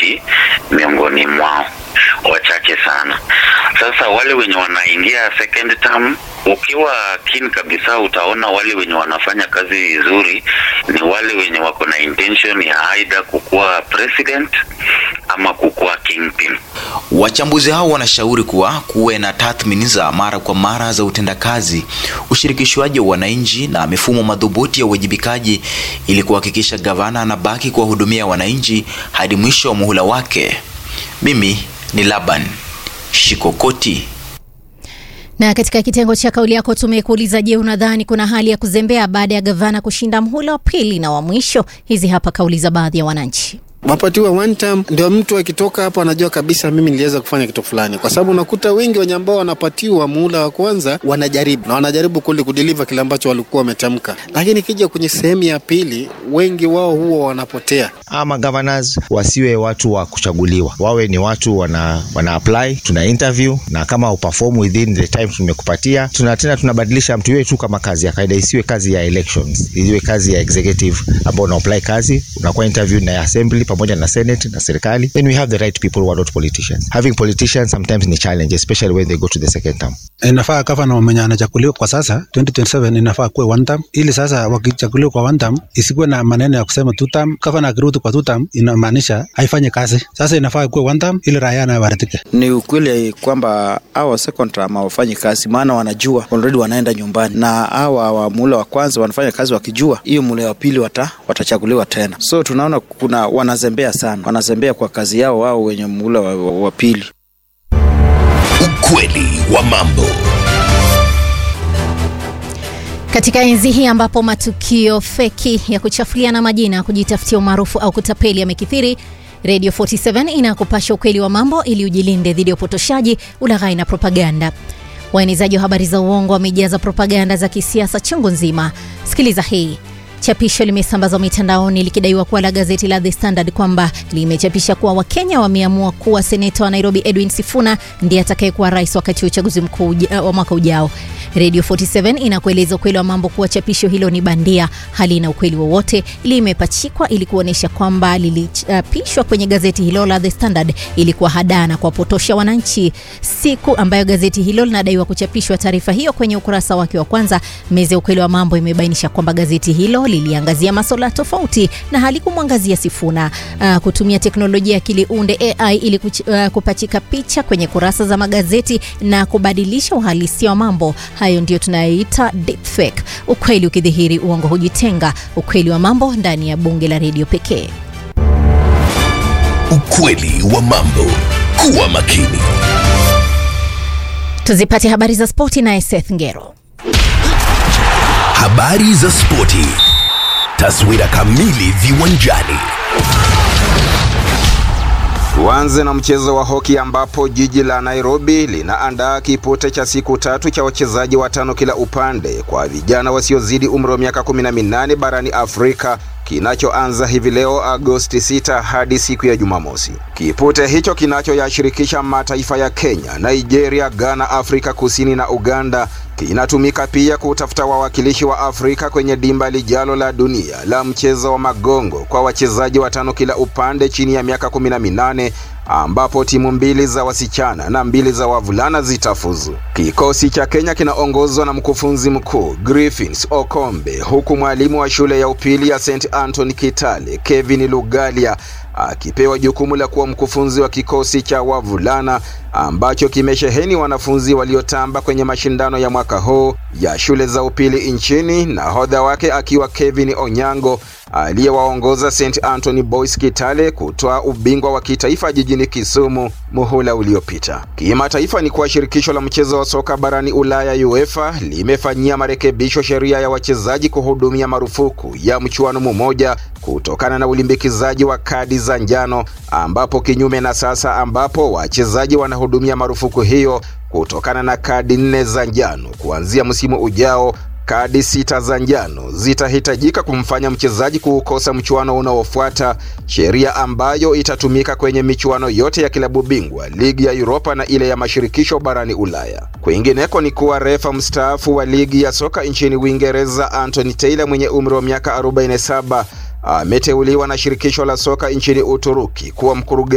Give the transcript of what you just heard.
stability miongoni mwao wachache sana. Sasa wale wenye wanaingia second term, ukiwa keen kabisa, utaona wale wenye wanafanya kazi vizuri ni wale wenye wako na intention ya aidha kukuwa president ama kukuwa kingpin. Wachambuzi hao wanashauri kuwa kuwe na tathmini za mara kwa mara za utendakazi, ushirikishwaji wa wananchi na mifumo madhubuti ya uwajibikaji ili kuhakikisha gavana anabaki kuwahudumia wananchi hadi mwisho wa muhula wake. Mimi ni Laban Shikokoti. Na katika kitengo cha kauli yako tumekuuliza, je, unadhani kuna hali ya kuzembea baada ya gavana kushinda mhula wa pili na wa mwisho? Hizi hapa kauli za baadhi ya wananchi. wapatiwa one term, ndio mtu akitoka hapo anajua kabisa mimi niliweza kufanya kitu fulani, kwa sababu unakuta wengi wenye ambao wanapatiwa muhula wa kwanza wanajaribu na wanajaribu kuli kudeliver kile ambacho walikuwa wametamka, lakini ikija kwenye sehemu ya pili, wengi wao huwa wanapotea. ama governors wasiwe watu wa kuchaguliwa, wawe ni watu wana, wana apply, tuna interview na kama uperform within the time tumekupatia, tuna tena tunabadilisha mtu iwe tu kama kazi ya kawaida, isiwe kazi ya elections, iwe kazi ya executive ambao una apply kazi, unakuwa interview na assembly pamoja na senate na serikali, then we have the right people who are not politicians. Having politicians sometimes ni challenge, especially when they go to the second term. inafaa gavana mwenye anachaguliwa kwa sasa 2027 inafaa kuwe one term, ili sasa wakichaguliwa kwa one term isikuwe na maneno ya kusema two term. Gavana akirudi kwa two term inamaanisha haifanyi kazi. Sasa inafaa kuwe one term ili raia naye waridhike. Ni ukweli kwamba hawa second term hawafanyi kazi, maana wanajua already wanaenda nyumbani, na hawa wa muhula wa kwanza wanafanya kazi wakijua hiyo muhula wa pili wata, watachaguliwa tena. So tunaona kuna wanazembea sana, wanazembea kwa kazi yao wao wenye muhula wa, wa, wa pili. Ukweli wa mambo. Katika enzi hii ambapo matukio feki ya kuchafuliana majina, kujitafutia umaarufu au kutapeli yamekithiri, Radio 47 inakupasha ukweli wa mambo ili ujilinde dhidi ya upotoshaji, ulaghai na propaganda. Waenezaji wa habari za uongo wamejaza propaganda za kisiasa chungu nzima. Sikiliza hii. Chapisho limesambazwa mitandaoni likidaiwa kuwa la gazeti la The Standard kwamba limechapisha kuwa Wakenya wameamua kuwa seneta wa Nairobi Edwin Sifuna ndiye atakayekuwa rais wakati wa uchaguzi mkuu uja- wa mwaka ujao. Radio 47 inakueleza ukweli wa mambo kuwa chapisho hilo ni bandia, halina ukweli wowote, limepachikwa ili kuonyesha kwamba lilichapishwa kwenye gazeti hilo la The Standard ili kuwahadaa na kuwapotosha wananchi. Siku ambayo gazeti hilo linadaiwa kuchapishwa taarifa hiyo kwenye ukurasa wake wa kwanza, meza ya ukweli wa mambo imebainisha kwamba gazeti hilo liliangazia masuala tofauti na halikumwangazia Sifuna. Uh, kutumia teknolojia ya akili unde AI ili kuch, uh, kupachika picha kwenye kurasa za magazeti na kubadilisha uhalisia wa mambo hayo ndio tunayoita deepfake. Ukweli ukidhihiri, uongo hujitenga. Ukweli wa mambo ndani ya bunge la redio pekee. Ukweli wa mambo. Kuwa makini. Tuzipate habari za spoti naye Seth Ngero. Habari za spoti. Taswira kamili viwanjani. Tuanze na mchezo wa hoki ambapo jiji la Nairobi linaandaa kipute cha siku tatu cha wachezaji watano kila upande kwa vijana wasiozidi umri wa miaka 18 barani Afrika kinachoanza hivi leo Agosti 6 hadi siku ya Jumamosi. Kipute hicho kinachoyashirikisha mataifa ya Kenya, Nigeria, Ghana, Afrika Kusini na Uganda kinatumika pia kutafuta wawakilishi wa Afrika kwenye dimba lijalo la dunia la mchezo wa magongo kwa wachezaji watano kila upande chini ya miaka 18 ambapo timu mbili za wasichana na mbili za wavulana zitafuzu. Kikosi cha Kenya kinaongozwa na mkufunzi mkuu Griffins Okombe, huku mwalimu wa shule ya upili ya St Anthony Kitale Kevin Lugalia akipewa jukumu la kuwa mkufunzi wa kikosi cha wavulana ambacho kimesheheni wanafunzi waliotamba kwenye mashindano ya mwaka huu ya shule za upili nchini, nahodha wake akiwa Kevin Onyango aliyewaongoza St Anthony Boys Kitale kutoa ubingwa wa kitaifa jijini Kisumu muhula uliopita. Kimataifa ni kuwa shirikisho la mchezo wa soka barani Ulaya UEFA limefanyia marekebisho sheria ya wachezaji kuhudumia marufuku ya mchuano mmoja kutokana na ulimbikizaji wa kadi za njano, ambapo kinyume na sasa ambapo wachezaji wanahudumia marufuku hiyo kutokana na kadi nne za njano kuanzia msimu ujao kadi sita za njano zitahitajika kumfanya mchezaji kuukosa mchuano unaofuata, sheria ambayo itatumika kwenye michuano yote ya kilabu bingwa, ligi ya Europa na ile ya mashirikisho barani Ulaya. Kwingineko ni kuwa refa mstaafu wa ligi ya soka nchini Uingereza Anthony Taylor mwenye umri wa miaka 47 ameteuliwa na shirikisho la soka nchini Uturuki kuwa mkurugenzi